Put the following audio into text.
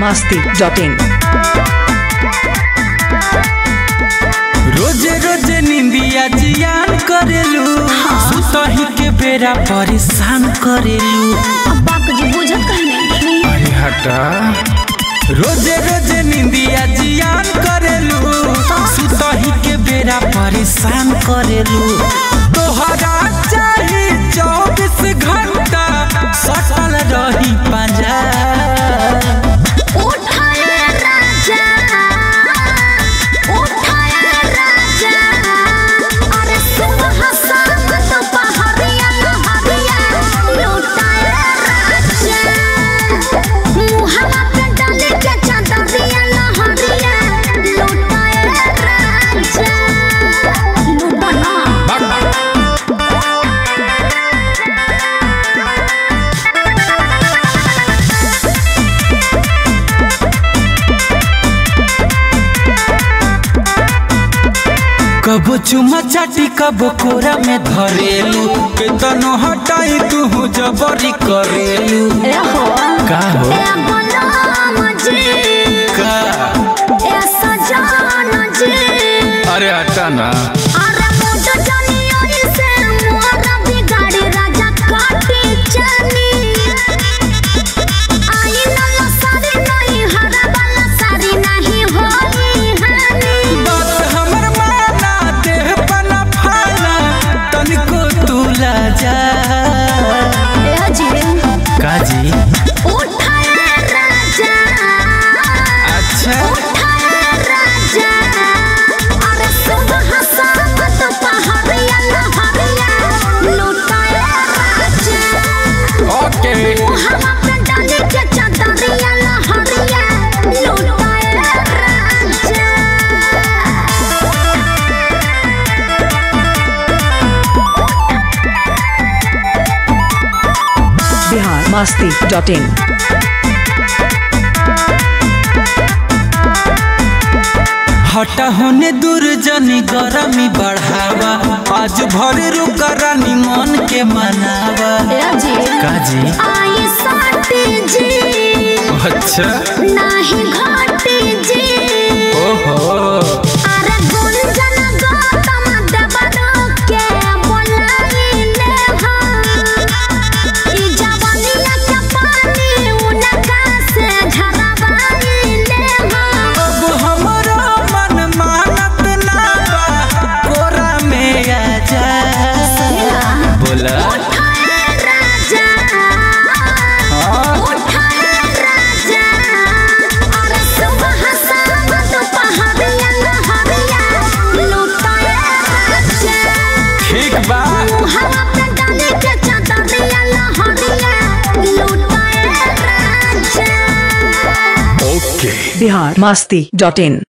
masti.in. रोजे रोजे निंदिया जियान करेलू सुतही के बेरा परेशान करेलू अब्बा को जी बुझत कहीं नहीं अरे हटा रोजे रोजे निंदिया जियान करेलू सुतही के बेरा परेशान करेलू तोहरा चाही चौबीस घंटा सटल रही पंजा उठाए राजा उठाए राजा अरे सुबह शाम दोपहरिया लहरिया लुटाए राजा मुहला पे डाले के चादरिया लहरिया लुटाए राजा लुटाना कबो चुमा चाटी कबो कोरा में धरेलू केतनो हटाई तू जबरी करेलू ए हो का हो ए गुलाम जी का ए सजान जी अरे हटा ना अरे मोटो जानी ओही से मोरा बिगाड़ी राजा काटी जानी आई नला सारी नहीं हरा वाला सारी नहीं होई हानी बात हमर माना देह पना फाना तनिको तुला जा ए जी का जी उठाए राजा अच्छा उठाए राजा अरे सुबह शाम दोपहरिया लहरिया लुटाए राजा ओके हवा पे डाले के चादरिया लहरिया लुटाए राजा Bihar masti.in. हटा होने दूर जनी गरमी बढ़ावा आज भर रुका रानी मन के मनावा जी का जी आई साटी जी अच्छा नाही घाटी जी ओहो अरे गुंजन गौतम देवरो के बोलाइले हम ई जवानिया के पानी उनका से झरवाइले हम अब हमरो मन मानत ना बा कोरा में आ जा बोला उठाए राजा हाँ उठाए राजा अरे सुबह शाम दोपहरिया लहरिया लुटाए राजा ठीक बा हवा पे डाले के चादरिया लहरिया लुटाए राजा ओके Bihar masti.in.